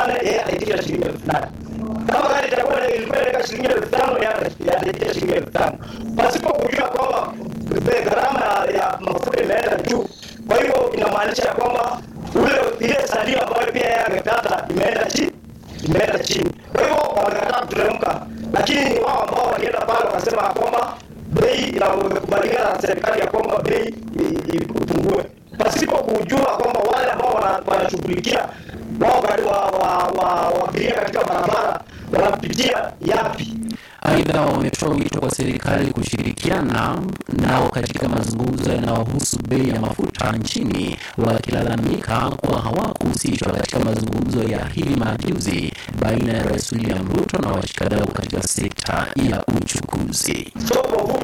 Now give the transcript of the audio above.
nane yeye anaitisha shilingi elfu nane kama gari itakuwa ilikuwa inaweka shilingi elfu tano yeye anaitisha shilingi elfu tano pasipo kujua kwamba gharama ya mafuta imeenda juu. Kwa hivyo inamaanisha ya kwamba ule ile salio ambayo pia yeye amekata imeenda chini imeenda chini. Kwa hivyo wamekataa kuteremka, lakini ni wao ambao walienda pale wakasema kwamba bei inakubaliana na serikali ya kwamba bei ipungue, pasipo kujua kwamba wale ambao wanashughulikia wao waabiria katika barabara wanapitia yapi. Aidha, wametoa wito kwa serikali kushirikiana nao katika mazungumzo yanayohusu bei ya mafuta nchini, wakilalamika kuwa hawakuhusishwa katika mazungumzo ya hivi majuzi baina ya Rais William Ruto na washikadau katika sekta ya uchukuzi. So,